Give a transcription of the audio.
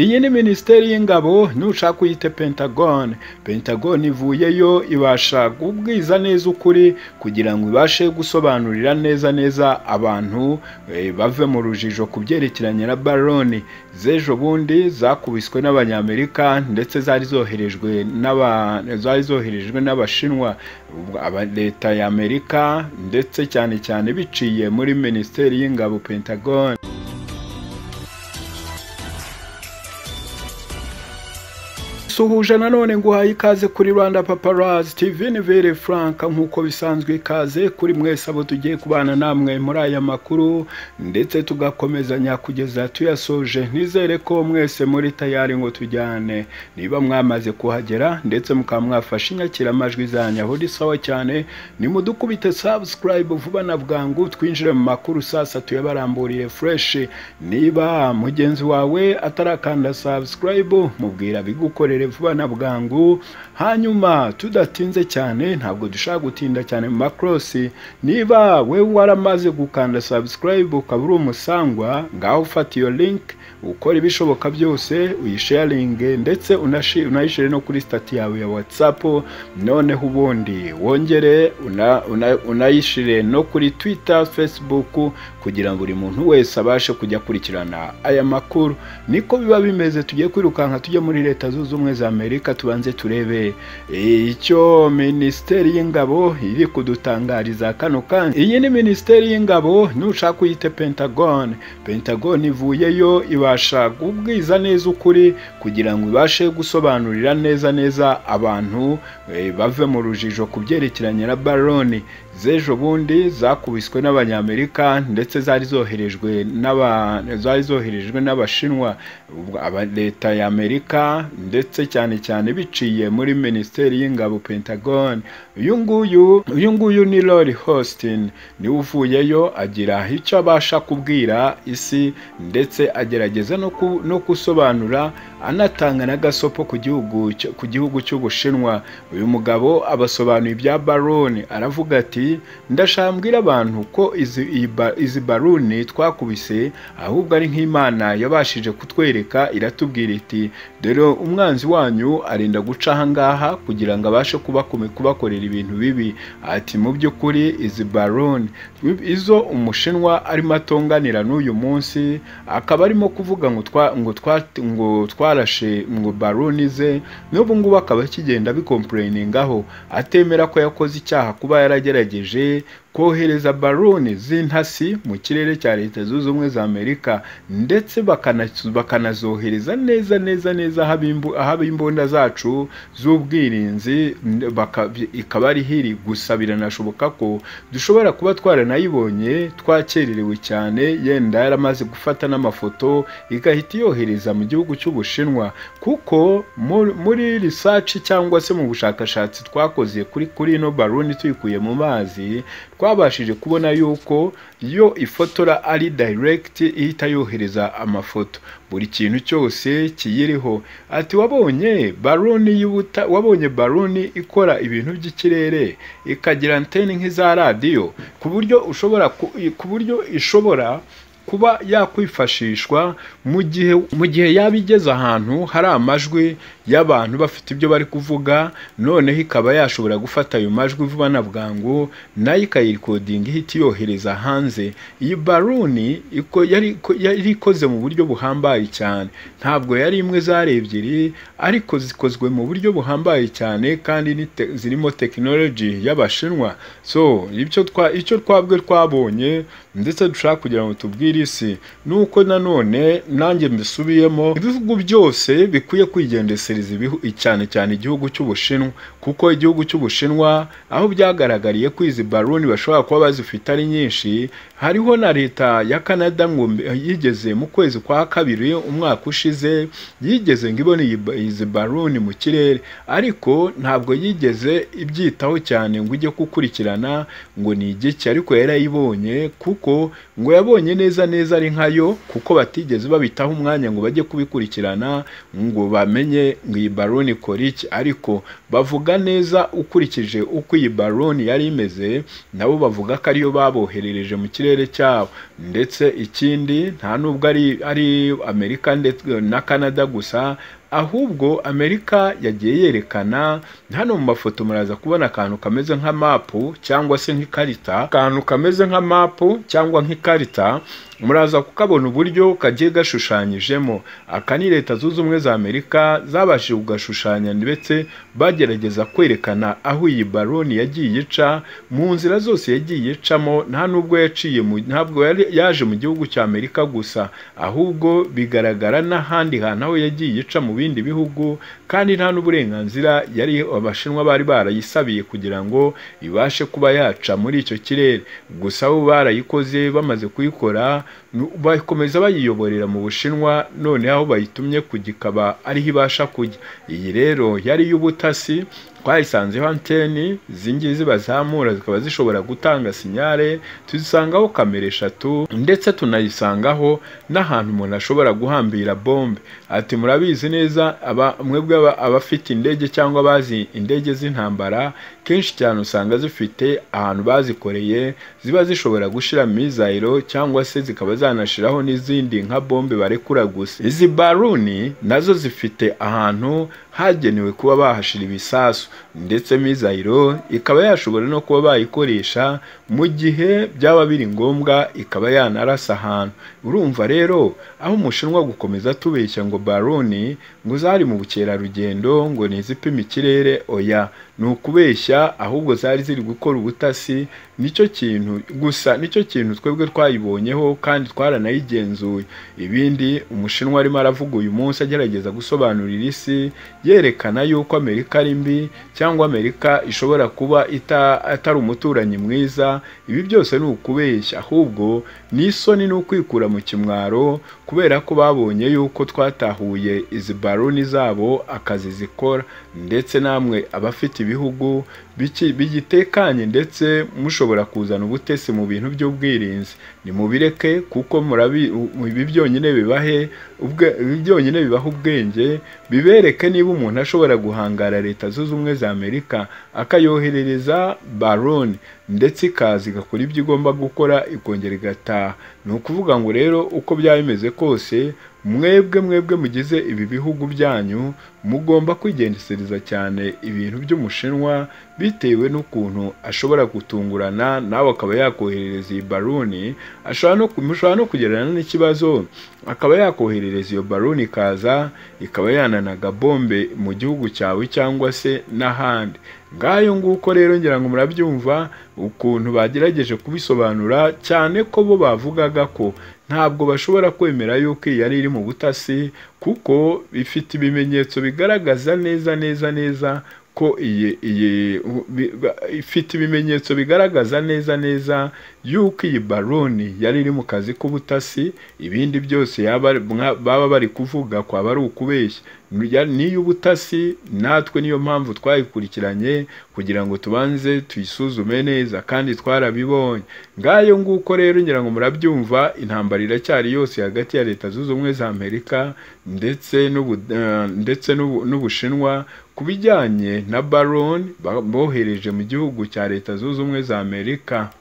Iyi ni minisiteri y'ingabo nushaka uyite pentagone pentagone ivuyeyo ibasha kubwiza neza ukuri kugira ngo ibashe gusobanurira neza neza abantu eh, bave mu rujijo ku byerekeranye na baroni z'ejo bundi zakubiswe n'abanyamerika ndetse zari zoherejwe n'aba- zari zoherejwe n'abashinwa Ubwo aba- leta y'amerika ndetse cyane cyane biciye muri minisiteri y'ingabo pentagone suhuje nanone nguhaye ikaze kuri rwanda paparazi tv ni vere frank nk'uko bisanzwe ikaze kuri mwese abo tugiye kubana namwe muri aya makuru ndetse tugakomezanya kugeza tuyasoje nizere ko mwese muri tayari ngo tujyane niba mwamaze kuhagera ndetse mukaba mwafashe inyakiramajwi zanyu aho ni sawa cyane nimudukubite subscribe vuba na bwangu twinjire mu makuru sasa tuyabaramburiye fresh niba mugenzi wawe atarakanda subscribe mubwira bigukorere vuba na bwangu hanyuma tudatinze cyane ntabwo dushaka gutinda cyane mu makorosi niba we waramaze gukanda subscribe ukaba uri umusangwa ngaho ufata iyo link ukora ibishoboka byose uyisharinge ndetse unashi- unayishyire no kuri stati yawe ya whatsapp noneho ubundi wongere una- una- unayishyire no kuri twitter facebook kugira ngo buri muntu wese abashe kujya akurikirana aya makuru niko biba bimeze tugiye kwirukanka tujya muri leta zunze ubumwe za amerika tubanze turebe eh, icyo minisiteri y'ingabo iri kudutangariza kano kanya iyi ni minisiteri y'ingabo nushaka uyite pentagone pentagone ivuyeyo ibasha kubwiza neza ukuri kugira ngo ibashe gusobanurira neza neza abantu eh, bave mu rujijo ku byerekeranye na baroni z'ejo bundi zakubiswe n'abanyamerika ndetse zari zoherejwe n'aba- zari zoherejwe n'abashinwa Ubwo aba- leta y'amerika ndetse cyane cyane biciye muri minisiteri y'ingabo pentagone uyu nguyu uyu nguyu ni lori hostin niwe uvuyeyo agira icyo abasha kubwira isi ndetse agerageza no ku- no gusobanura anatanga n'agasopo ku gihugu cy- ku gihugu cy'ubushinwa uyu mugabo abasobanuye ibya baroni aravuga ati ndashaka mbwira abantu ko izi, iyi ba- izi baruni twakubise ahubwo ari nk'imana yabashije kutwereka iratubwira iti dore umwanzi wanyu arenda guca ahangaha kugira ngo abashe kubakome kubakorera ibintu bibi ati mu by'ukuri izi baroni izo umushinwa arimo atunganira n'uyu munsi akaba arimo kuvuga ngo twa ngo twa ngo twarashe ngo baroni ze n'ubu ngubu akaba akigenda bikompurayiningaho atemera ko yakoze icyaha kuba yaragerageje kohereza baroni z'intasi mu kirere cya leta zunze ubumwe za amerika ndetse bakana- bakanazohereza neza neza neza ahaba imbu- ahaba imbunda zacu z'ubwirinzi n- baka- ikaba ari hiri gusa biranashoboka ko dushobora kuba twaranayibonye twakererewe cyane yenda yaramaze gufata n'amafoto igahita yohereza mu gihugu cy'ubushinwa kuko mu- muri risaci cyangwa se mu bushakashatsi twakoze kuri kuri ino baruni tuyikuye mu mazi twabashije kubona yuko yo ifotora ari direct ihita yohereza amafoto buri kintu cyose kiyiriho ati wabonye baruni y'ubuta wabonye baruni ikora ibintu by'ikirere ikagira anteni nk'iza radiyo ku buryo ushobora ku- ku buryo ishobora kuba yakwifashishwa mu gihe mu gihe yaba igeze ahantu hari amajwi y'abantu bafite ibyo bari kuvuga noneho ikaba yashobora gufata ayo majwi vuba na bwangu nayo ikayirikodinga ihita iyohereza hanze iyi baruni iko- yari iko- yari ikoze mu buryo buhambaye cyane ntabwo yari imwe zari ebyiri ariko zikozwe mu buryo buhambaye cyane kandi ni te- zirimo tekinoloji y'abashinwa so icyo twa icyo twabwe twabonye ndetse dushaka kugira ngo tubwire isi ni uko nanone nanjye mbisubiyemo ibihugu byose bikwiye kwigendesereza ibihu- cyane cyane igihugu cy'ubushinwa kuko igihugu cy'ubushinwa aho byagaragariye ko izi baruni bashobora kuba bazifite ari nyinshi hariho na leta ya canada ngo mbe- yigeze mu kwezi kwa kabiri umwaka ushize yigeze ngo ibone iyi ba- izi baruni mu kirere ariko ntabwo yigeze ibyitaho cyane ngo ijye gukurikirana ngo ni igiki ariko yarayibonye kuko ngo yabonye neza neza ari nkayo kuko batigeze babitaho umwanya ngo bajye kubikurikirana ngo bamenye ngo iyi baroni ikora iki ariko bavuga neza ukurikije uko iyi baroni yari imeze nabo bavuga ko ariyo baboherereje mu kirere cyabo ndetse ikindi nta n'ubwo ari ari amerika ndetse na canada gusa ahubwo amerika yagiye yerekana hano mu mafoto muraza kubona akantu kameze nka mapu cyangwa se nk'ikarita akantu kameze nka mapu cyangwa nk'ikarita muraza kukabona uburyo kagiye gashushanyijemo aka ni leta zunze ubumwe za amerika zabashije kugashushanya ndetse bagerageza kwerekana aho iyi baroni yagiye ica mu nzira zose yagiye icamo nta n'ubwo yaciye ntabwo yaje mu gihugu cya amerika gusa ahubwo bigaragara n'ahandi hantu aho yagiye ica mu bindi bihugu kandi nta n'uburenganzira yari abashinwa bari barayisabiye kugira ngo ibashe kuba yaca muri icyo kirere gusa bo barayikoze bamaze kuyikora bakomeza bayiyoborera mu bushinwa noneho aho bayitumye kugikaba ariho ibasha kujya iyi rero yari iy'ubutasi twayisanzeho anteni ngizi zibazamura zikaba zishobora gutanga sinyare tuzisangaho kamera eshatu ndetse tunayisangaho n'ahantu umuntu ashobora guhambira bombe ati murabizi neza mwebwe abafite indege cyangwa abazi indege z'intambara kenshi cyane usanga zifite ahantu bazikoreye ziba zishobora gushyira mizayiro cyangwa se zikaba zanashyiraho n'izindi nka bombe barekura gusa izi baruni nazo zifite ahantu hagenewe kuba bahashyira ibisasu ndetse mizayiro ikaba yashobora no kuba bayikoresha mu gihe byaba biri ngombwa ikaba yanarasa ahantu urumva rero aho umushinwa gukomeza atubeshya ngo baroni ngo zari mu bukerarugendo ngo ntizipime ikirere oya ni ukubeshya ahubwo zari ziri gukora ubutasi nicyo kintu gusa nicyo kintu twebwe twayibonyeho kandi twaranayigenzuye ibindi umushinwa arimo aravuga uyu munsi agerageza gusobanurira isi yerekana yuko amerika ari mbi cyangwa amerika ishobora kuba atari umuturanyi mwiza ibi byose ni ukubeshya ahubwo ni isoni ni ukwikura mu kimwaro kubera ko babonye yuko twatahuye izi baroni zabo akazi zikora ndetse namwe abafite ibihugu bigitekanye ndetse mushobora kuzana ubutesi mu bintu by'ubwirinzi nimubireke kuko ibi byonyine bibahe ibi byonyine bibaha ubwenge bibereke niba umuntu ashobora guhangara leta zunze ubumwe za amerika akayoherereza baroni ndetse ikaza igakora ibyo igomba gukora ikongera igataha ni ukuvuga ngo rero uko byaba bimeze kose mwebwe mwebwe mugize ibi bihugu byanyu mugomba kwigendesereza cyane ibintu by'umushinwa bitewe n'ukuntu ashobora gutungurana nawe akaba yakoherereza iyi baruni mushobora no kugererana n'ikibazo akaba yakoherereza iyo baruni ikaza ikaba yananaga bombe mu gihugu cyawe cyangwa se n'ahandi ngayo nguko rero ngira ngo murabyumva ukuntu bagerageje kubisobanura cyane ko bo bavugaga ko ntabwo bashobora kwemera yuko iyi yari iri mu butasi kuko bifite ibimenyetso bigaragaza neza neza neza ko iyi iyi ifite ibimenyetso bigaragaza neza neza yuko iyi baroni yari iri mu kazi k'ubutasi ibindi byose baba bari kuvuga kwaba ari ukubeshya n'iy'ubutasi natwe niyo mpamvu twayikurikiranye kugira ngo tubanze tuyisuzume neza kandi twarabibonye ngayo nguko rero ngira ngo murabyumva intambara iracyari yose hagati ya leta zunze ubumwe za amerika ndetse n'ubushinwa ku bijyanye na baroni bohereje mu gihugu cya leta zunze ubumwe za amerika